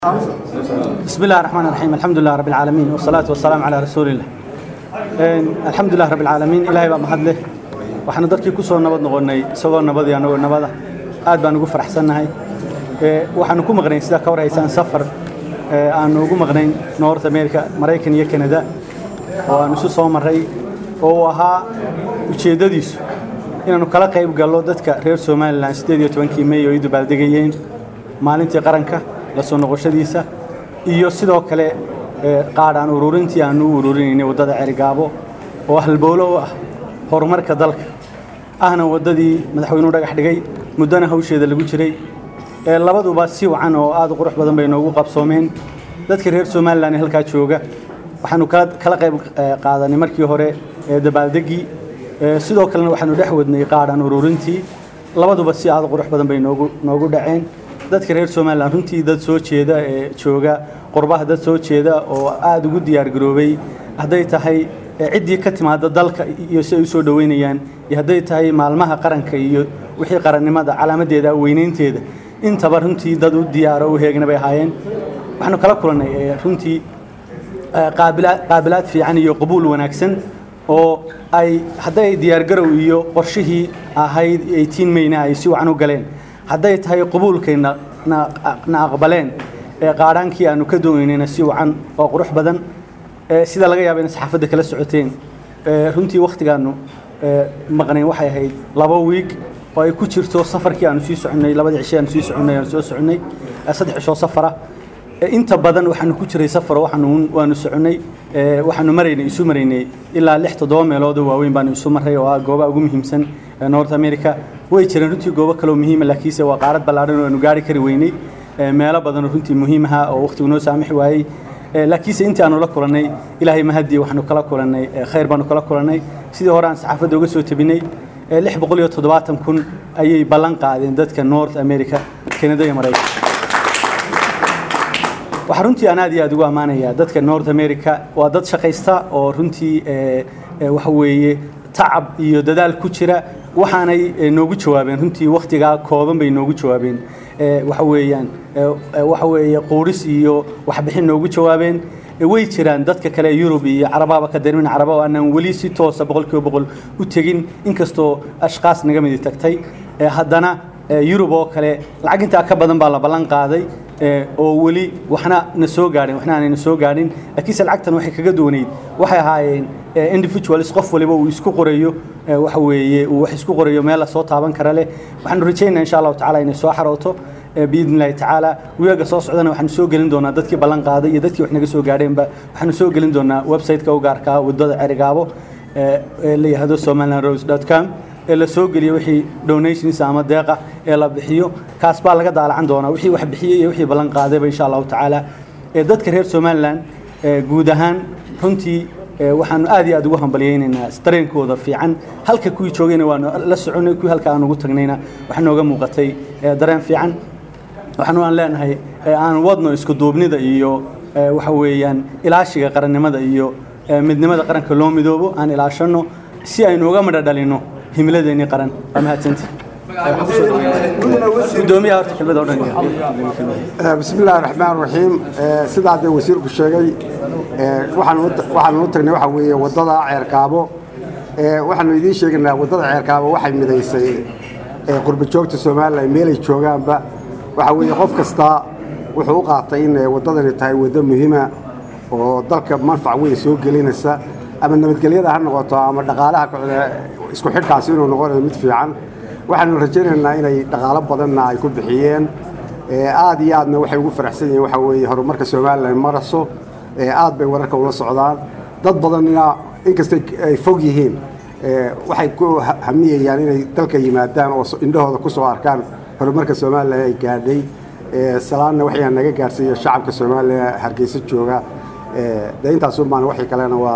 بسم الله الرحمن الرحيم الحمد لله رب العالمين والصلاة والسلام على رسول الله الحمد لله رب العالمين إلهي بقى محد له waxaanu dadkii ku soo nabad noqonnay isagoo nabad iyo anagoo nabada aad baan ugu faraxsannahay waxaanu ku maqnayn sidaa ka warhaysaan safar aanu ugu maqnayn north america maraykan iyo canada oo aanu isu soo marray oo uu ahaa ujeeddadiisu inaanu kala qayb gallo dadka reer somalilan siddeed iyo tobankii may oo ay dabaaldegayeen maalintii qaranka la soo noqoshadiisa iyo sidoo kale qaadhaan ururintii aanu u ururinaynay waddada cerigaabo oo halbowlo u ah horumarka dalka ahna waddadii madaxweynuhu dhagax dhigay muddona hawsheeda lagu jiray labaduba si wacan oo aad u qurux badan bay noogu qabsoomeen dadka reer somalilan ee halkaa jooga waxaanu kala qayb qaadanay markii hore dabaaldeggii sidoo kalena waxaanu dhex wadnay qaadhaan ururintii labaduba si aad u qurux badan bay noogu noogu dhaceen dadka reer somalilan runtii dad soo jeeda ee jooga qurbaha dad soo jeeda oo aada ugu diyaar garoobay hadday tahay ciddii ka timaada dalka iyo si ay u soo dhoweynayaan iyo hadday tahay maalmaha qaranka iyo wixii qarannimada calaamadeeda weynaynteeda intaba runtii dad u diyaaro u heegna bay ahaayeen waxaanu kala kulannay runtii qaabilaad fiican iyo qabuul wanaagsan oo ay hadday diyaargarow iyo qorshihii ahayd eighteen mayna ay si wacan u galeen hadday tahay qabuulkay na aqbaleen qaadhaankii aanu ka doonaynayna si wacan oo qurux badan sida laga yaaba inay saxaafadda kala socoteen runtii wakhtigaanu maqnayn waxay ahayd laba wiig oo ay ku jirto safarkii aanu sii soconnay labadii cishe aanu sii soconnay aanu soo soconnay saddex cishoo safara inta badan waxaanu ku jiray safar waxaanu waanu soconnay waxaanu maraynay isu maraynay ilaa lix toddoba meelood oo waaweyn baanu isu marray oo ah goobaha ugu muhiimsan north america way jireen runtii goobo kaloo muhiima laakiinse waa qaarad ballaadhan oo aanu gaari kari weynay meelo badan oo runtii muhiimaha oo wakhtigu noo saamixi waayey laakiinse intii aanu la kulannay ilaahay mahadii waxaanu kala kulannay khayr baanu kala kulannay sidii hore aan saxaafadda uga soo tebinay lix boqol iyo toddobaatan kun ayay ballan qaadeen dadka north america canada iyo maraykan waxaa runtii aan aad iyo aad ugu ammaanayaa dadka north america waa dad shaqaysta oo runtii waxa weeye tacab iyo dadaal ku jira waxaanay noogu jawaabeen runtii wakhtigaa kooban bay noogu jawaabeen waxa weeyaan waxa weeye quuris iyo waxbixin noogu jawaabeen way jiraan dadka kale yurub iyo carabaaba ka darmin caraba oo aanan weli si toosa boqolkiiba boqol u tegin inkastoo ashkaas naga midi tagtay haddana yurub oo kale lacag intaa ka badan baa la ballan qaaday oo weli waxna na soo gaadhin waxna aanayna soo gaadhin laakiinse lacagtan waxay kaga duwanayd waxay ahaayeen individualis qof waliba uu isku qorayo waxa weeye uu wax isku qorayo meel la soo taaban kara leh waxaanu rajaynaa insha allahu tacala inay soo xarooto biidni illahi tacaala weega soo socdana waxaanu soo gelin doonaa dadkii ballan qaaday iyo dadkii wax naga soo gaadheenba waxaanu soo gelin doonaa website-ka u gaarkaa waddada cerigaabo ee la yihahdo somaliland rose dot com ee la soo geliyo wixii donations ama deeqa ee la bixiyo kaas baa laga daalacan doonaa wixii wax bixiyey iyo wixii ballan qaadayba insha allahu tacaala dadka reer somaliland guud ahaan runtii waxaanu aad iyo aad ugu hambalyaynaynaa dareenkooda fiican halka kuwii joogayna waanu la soconnay kuwii halka aan ugu tagnayna waxaa nooga muuqatay dareen fiican waxaanu aan leenahay aan wadno isku duubnida iyo waxa weeyaan ilaashiga qarannimada iyo midnimada qaranka loo midoobo aan ilaashanno si aynu uga midho dhalinno himiladeennii qaran waa mahadsantii gudoomiyaha horta kelmada o dhan bismi illaahi raxmaan raxiim sidaa dee wasiirku sheegay waxaanu u tagnay waxa weeye waddada ceerkaabo waxaanu idiin sheegaynaa waddada ceerkaabo waxay midaysay qurba joogta somalilan meelay joogaanba waxa weeye qof kasta wuxuu u qaatay in waddadani tahay waddo muhiima oo dalka manfac weyn soo gelinaysa ama nabadgelyada ha noqoto ama dhaqaalaha isku xidhkaasi inuu noqonayo mid fiican waxaanu rajaynaynaa inay dhaqaalo badanna ay ku bixiyeen aad iyo aadna waxay ugu faraxsan yihiin waxa weeye horumarka somalilan maraso aad bay wararka ula socdaan dad badanna inkastay ay fog yihiin waxay ku hamiyayaan inay dalka yimaadaan oo indhahooda ku soo arkaan horumarka somalilan ay gaadhay salaanna waxyaa naga gaarsiiya shacabka somalilan hargeysa jooga dee intaasun baan waxay kalena waa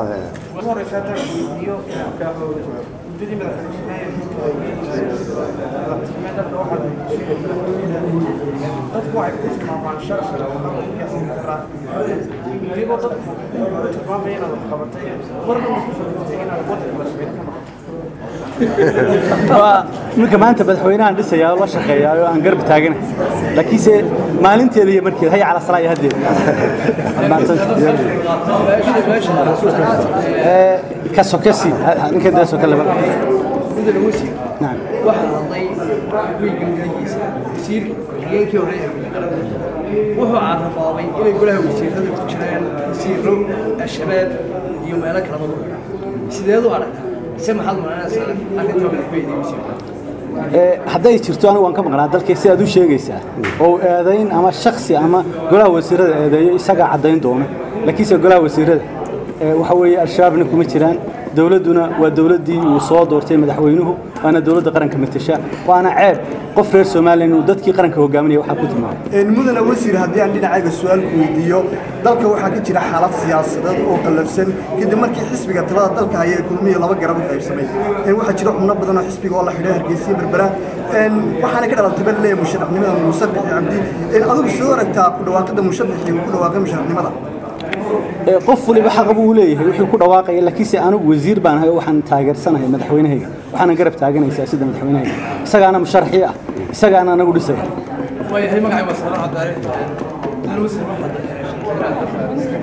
dadku waxay ku tilmaamaan sharciga oo dhan iyo xukra adigoo dadku ku tilmaamaya inaad wax qabatay marna ma ku fakirtay inaad waddanka madaxweyne ka noqoto waa ninka maanta madaxweynahan dhisayaa oo la shaqeeyaa oo aan garab taaganahay laakiinse maalinteeda iyo markeeda hay cala salaa iyo haddeeda Eh, ka sokasi ninka dee soke laba mudane wasiir nacam waxaa hadlay wiilka gudihiisa wasiirka ku-xigeenkii hore ee gudagalada wuxuu carabaabay inay golaha wasiirada ku jiraan wasiiro al-shabaab iyo meelo kalaba ku jira sideed u aragtaa se maxaad maranaysaa arrintaa uu ku eeday wasiirka Eh, hadday jirto anigu waan ka maqnaa dalkay sidaad u sheegaysaa oo eedayn ama shaksi ama golaha wasiirada eedeeyo isagaa caddayn doona laakiinse golaha wasiirada eh, waxa weeye al-shabaabna kuma jiraan dowladduna waa dowladdii uu soo doortay madaxweynuhu waana dowladda qaranka matasha waana ceeb qof reer somalilan uu dadkii qaranka hogaaminaya waxaa ku tilmaamay mudane wasiir haddii aan dhinacayga su-aal ku weydiiyo dalka waxaa ka jira xaalad siyaasadeed oo qallafsan kadib markii xisbiga talada dalka haya ee kulmiya laba garab u qaybsamay waxaa jira xubno badan oo xisbiga oo la xidhay hargeysa iyo berbera waxaana ka dhalatay bal leeyahay musharaxnimada muuse bixi cabdi adigu sidoo aragtaa ku dhawaaqida musharaxii uu ku dhawaaqay musharaxnimada Eh, qof waliba xaq buu leeyahay wuxuu ku dhawaaqaya laakiinse anigu wasiir baan ahay oo waxaan taageersanahay madaxweynahayga waxaana garab taaganaysaa sida madaxweynahayga isagaana musharaxii ah isagaana anagu dhisaya waayahay magacay waa salaan cabdaare mudane wasiir waxaad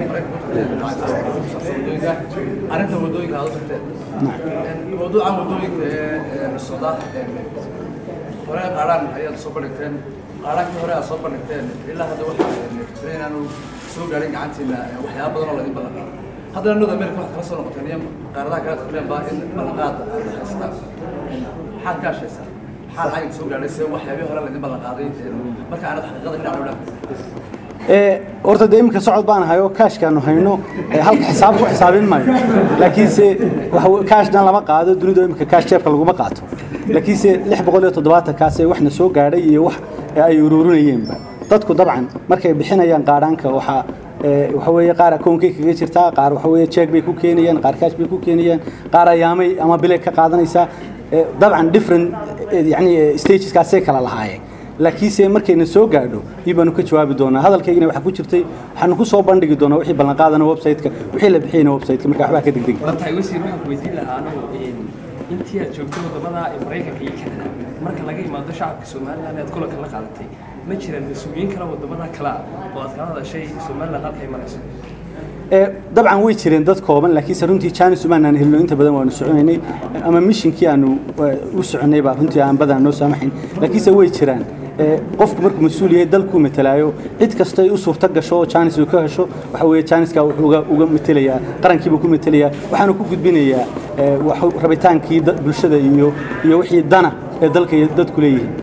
arrinta wadooyinka aad u tagteen mawduucan wadooyinka ee socda hore qaaraan ayaad soo bandhigteen qaaraankii hore aad soo bandhigteen ilaa hadda waxaa jira inaanu soo gaarin gacantiina waxyaaba badan oo laydin badan haddana north america waxaad kala soo noqoteen iyo qaaradaha kale taqleen baa in ballanqaad aad haystaan maxaad ka hashaysaa maxaa lacag soo gaadhay se waxyaabihii hore laydin ballan qaaday marka aanad xaqiiqada dhinac u dhaafin Eh, horta dee iminka socod baan hayo kaashkaanu hayno eh, halka xisaab ku xisaabin maayo laakiinse waxa we- kaashna lama qaado dunidu iminka kaash jeebka laguma qaato laakiinse lix boqol iyo toddobaatan kaasee waxna soo gaadhay iyo wax eh, ay ururinayeenba dadku dabcan markay bixinayaan qaadhaanka waxaa eh, waxa weeye qaar akoonkay kaga jirtaa qaar waxa weeye jeeg bay ku keenayaan qaar kaash bay ku keenayaan qaar ayaamay ama bilay ka qaadanaysaa Eh, dabcan different eh, yani eh, stageskaasay kala lahaayeen laakiinse markayna soo gaadho ii baanu ka jawaabi doonaa hadalkaygina waxaa ku jirtay waxaanu ku soo bandhigi doonaa wixii ballanqaadana website-ka wixii la bixiyana website-ka marka waxbaa ka degdegi tahay wasiir waxaan ku weydiin lahaa anagu intii aad joogtay wadamada maraykanka iyo kanada marka laga imaado shacabka somalilan aad kulanka la qaadatay ma jiraan mas-uuliyiin kale wadamada kale ah oo aad kala hadashay somalilan halkay marayso Eh, dabcan way jireen dad kooban laakiinse runtii jaanis umaanaan helino inta badan waanu soconaynay ama mishinkii aanu eh, u soconay baa runtii aan badan noo saamaxayn laakiinse way jiraan Eh, qofku markuu mas-uul yahay dalkuu matalaayo cid kastay u suurto gasho oo jaanis uu ka hesho waxa weeye jaaniska wuxuu uga- uga matelayaa qarankiibuu ku matelayaa waxaanu ku gudbinayaa eh, wax- rabitaankii da- bulshada iyo iyo wixii dana ee dalka iyo dadku leeyihiin